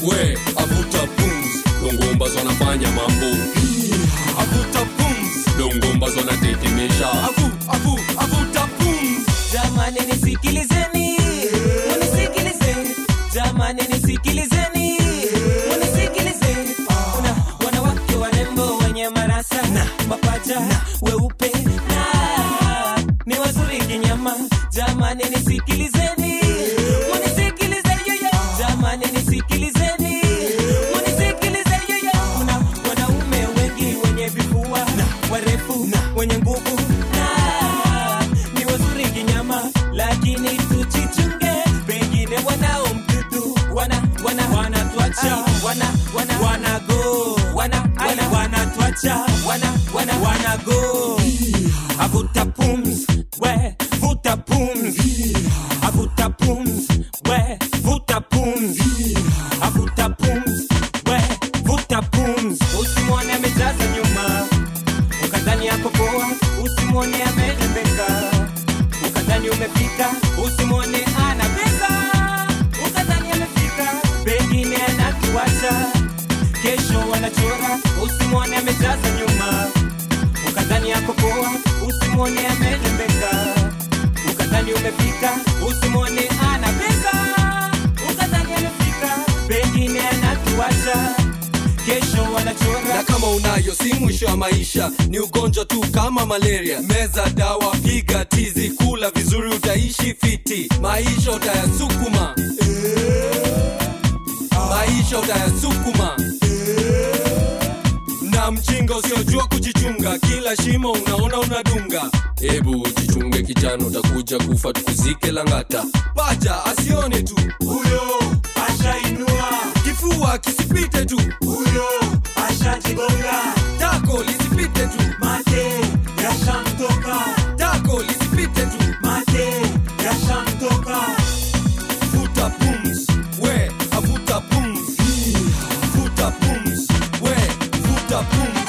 we avuta pums dongombazo anafanya mambo avuta pums dongombazo anatetemesha avu avu avuta pums jamani nisikilizeni munisikilizeni jamani nisikilizeni munisikilizeni kuna wanawake warembo wenye marasa na mapaja weupe na ni wazuri kinyama jamani nisikilizeni munisikilizeni yoyo jamani nisikilizeni munisikilizeni yoyo kuna wanaume wengi wenye vifua na warefu na wenye nguvu na ni wazuri kinyama lakini tujichunge pengine wanao mdudu wana wana wanatwacha wana wana wanago wana wana wanatwacha wana wana wanago avuta pums we vuta pums avuta pums we vuta pums avuta pums we vuta pums usimwone amejaza nyuma ukadhani yako poa usimwone amerembeka ukadhani umefika usimwone ana pesa ukadhani amefika pengine anatuacha kesho wanachora usimwone amejaza nyuma ukadhani yako poa usimwone amerembeka ukadhani umefika usimwone ana pesa ukadhani amefika pengine anatuacha kesho wanachora na kama unayo si mwisho wa maisha ni ugonjwa tu kama malaria meza dawa piga tizi kula vizuri utaishi fiti maisha utayasukuma maisha utayasukuma na mjinga usiojua kujichunga kila shimo unaona unadunga hebu jichunge kijana utakuja kufa tukuzike langata paja asione tu huyo ashainua kifua kisipite tu huyo ashajigonga tako lisipite tu mate yashamtoka tako lisipite tu mate yashamtoka vuta pums we avuta pums vuta pums we vuta pums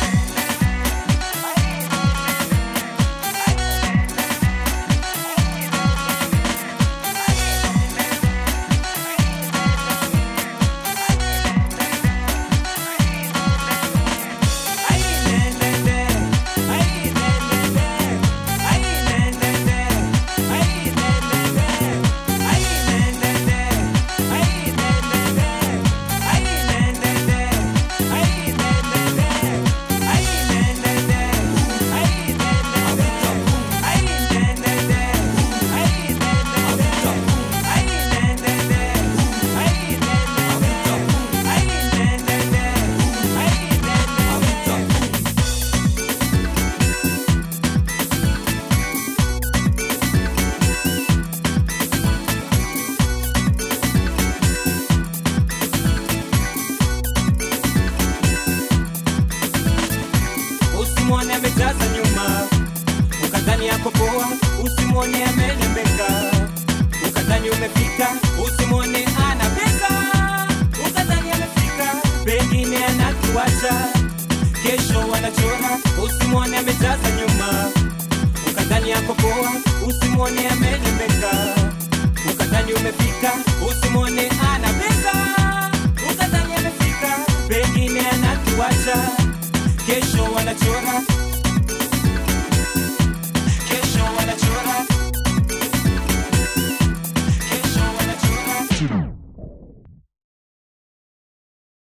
usimwone amejaza nyuma ukadhani yako poa usimwone amerembeka ukadhani umefika usimwone ana pesa ukadhani amefika pengine anatuacha kesho wanachora usimwone amejaza nyuma ukadhani yako poa usimwone amerembeka ukadhani umefika usimwone ana pesa ukadhani amefika pengine anatuacha kesho wanachora